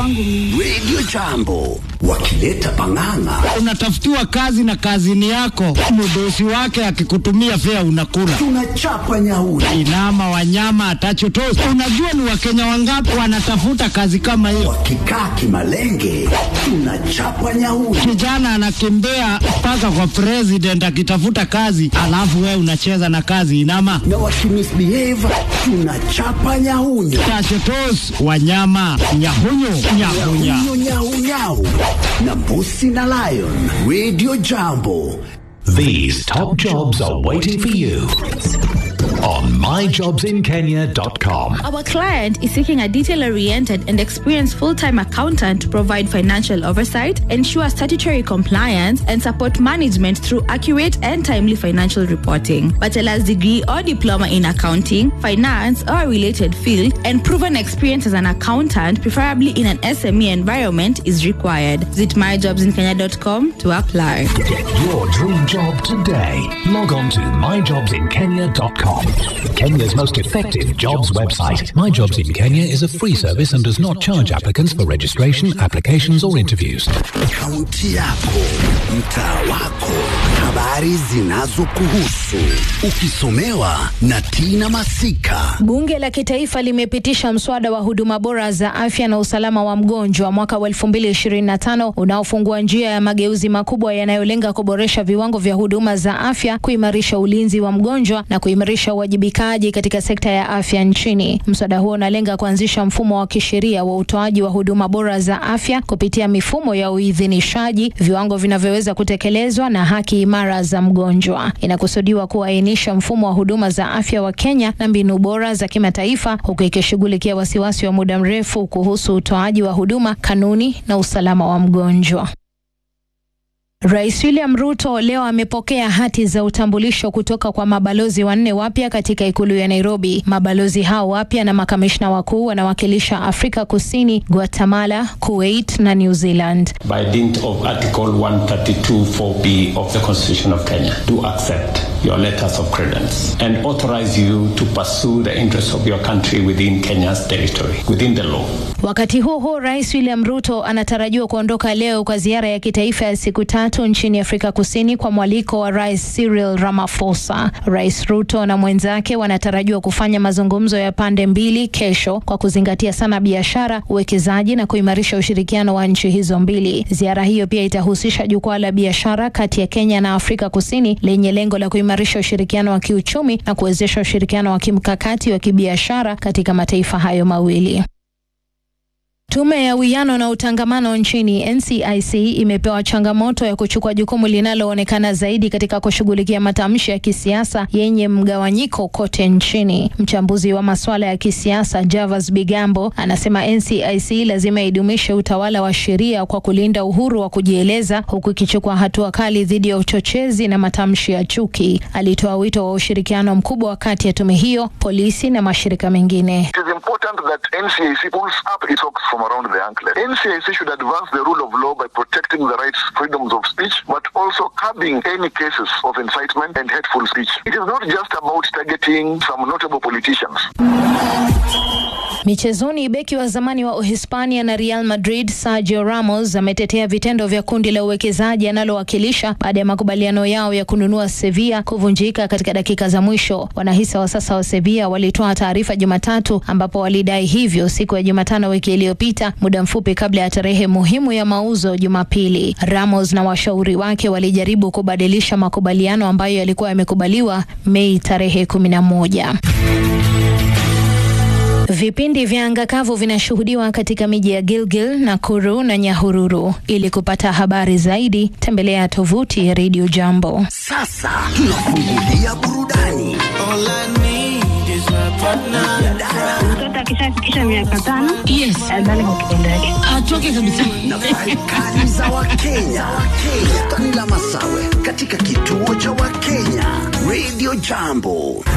kwangu mimi. Radio Jambo wakileta pang'ang'a. Unatafutiwa kazi na kazini yako, mdosi wake akikutumia fea unakula. Tunachapa nyauri. Inama wanyama atachotosi. Unajua ni wakenya wangapi wanatafuta kazi kama hiyo? Wakikaa kimalenge, tunachapa nyauri. Kijana anakimbia mpaka kwa president akitafuta kazi, alafu wewe unacheza na kazi inama Na wakimisbehave, tunachapa nyahunyo. tachotos wanyama nyahunyu nyahunya Nyahunyo nyau nyau. Na mbusi na lion. Radio Jambo. These top jobs are waiting for you on myjobsinkenya.com. Our client is seeking a detail oriented and experienced full time accountant to provide financial oversight, ensure statutory compliance, and support management through accurate and timely financial reporting. Bachelor's degree or diploma in accounting, finance, or a related field, and proven experience as an accountant, preferably in an SME environment, is required. Visit myjobsinkenya.com to apply. Get your dream job today. Log on to myjobsinkenya.com. Kenya's most effective jobs website. My Jobs in Kenya is a free service and does not charge applicants for registration, applications, or interviews. Kaunti yako, mtaa wako, habari zinazokuhusu, ukisomewa na Tina Masika. Bunge la Kitaifa limepitisha mswada wa huduma bora za afya na usalama wa mgonjwa mwaka wa 2025 unaofungua njia ya mageuzi makubwa yanayolenga kuboresha viwango vya huduma za afya, kuimarisha ulinzi wa mgonjwa na kuimarisha uwajibikaji katika sekta ya afya nchini. Mswada huo unalenga kuanzisha mfumo wa kisheria wa utoaji wa huduma bora za afya kupitia mifumo ya uidhinishaji, viwango vinavyoweza kutekelezwa na haki imara za mgonjwa. Inakusudiwa kuainisha mfumo wa huduma za afya wa Kenya na mbinu bora za kimataifa, huku ikishughulikia wasiwasi wa muda mrefu kuhusu utoaji wa huduma, kanuni na usalama wa mgonjwa. Rais William Ruto leo amepokea hati za utambulisho kutoka kwa mabalozi wanne wapya katika ikulu ya Nairobi. Mabalozi hao wapya na makamishna wakuu wanawakilisha Afrika Kusini, Guatemala, Kuwait na New Zealand. by dint of Article 132.4b of the Constitution of Kenya, do accept your letters of credence and authorize you to pursue the interests of your country within Kenya's territory, within the law. Wakati huo huo, Rais William Ruto anatarajiwa kuondoka leo kwa ziara ya kitaifa ya siku tatu nchini Afrika Kusini kwa mwaliko wa Rais Cyril Ramaphosa. Rais Ruto na mwenzake wanatarajiwa kufanya mazungumzo ya pande mbili kesho kwa kuzingatia sana biashara, uwekezaji na kuimarisha ushirikiano wa nchi hizo mbili. Ziara hiyo pia itahusisha jukwaa la biashara kati ya Kenya na Afrika Kusini lenye lengo la kuimarisha ushirikiano wa kiuchumi na kuwezesha ushirikiano wa kimkakati wa kibiashara katika mataifa hayo mawili. Tume ya Uwiano na Utangamano nchini NCIC imepewa changamoto ya kuchukua jukumu linaloonekana zaidi katika kushughulikia matamshi ya kisiasa yenye mgawanyiko kote nchini. Mchambuzi wa masuala ya kisiasa Javas Bigambo anasema NCIC lazima idumishe utawala wa sheria kwa kulinda uhuru wa kujieleza huku ikichukua hatua kali dhidi ya uchochezi na matamshi ya chuki. Alitoa wito wa ushirikiano mkubwa kati ya tume hiyo, polisi na mashirika mengine. It is important that NCAC pulls up its socks from around the anklet. NCAC should advance the rule of law by protecting the rights, freedoms of speech, but also curbing any cases of incitement and hateful speech. It is not just about targeting some notable politicians. Michezoni, beki wa zamani wa Uhispania na Real Madrid Sergio Ramos ametetea vitendo vya kundi la uwekezaji analowakilisha baada ya makubaliano yao ya kununua Sevilla kuvunjika katika dakika za mwisho. Wanahisa wa sasa wa Sevilla walitoa taarifa Jumatatu ambapo walidai hivyo siku ya Jumatano wiki iliyopita, muda mfupi kabla ya tarehe muhimu ya mauzo Jumapili. Ramos na washauri wake walijaribu kubadilisha makubaliano ambayo yalikuwa yamekubaliwa Mei tarehe kumi na moja. Vipindi vya anga kavu vinashuhudiwa katika miji ya Gilgil, Nakuru na Nyahururu. Ili kupata habari zaidi, tembelea tovuti ya Radio Jambo. Sasa tunafungulia burudani. Mtoto akishafikisha miaka tano Yes. adhani kwa kitendo yake. atoke kabisa na kali za Wakenya. Stani la Masawe katika kituo cha Wakenya Radio Jambo.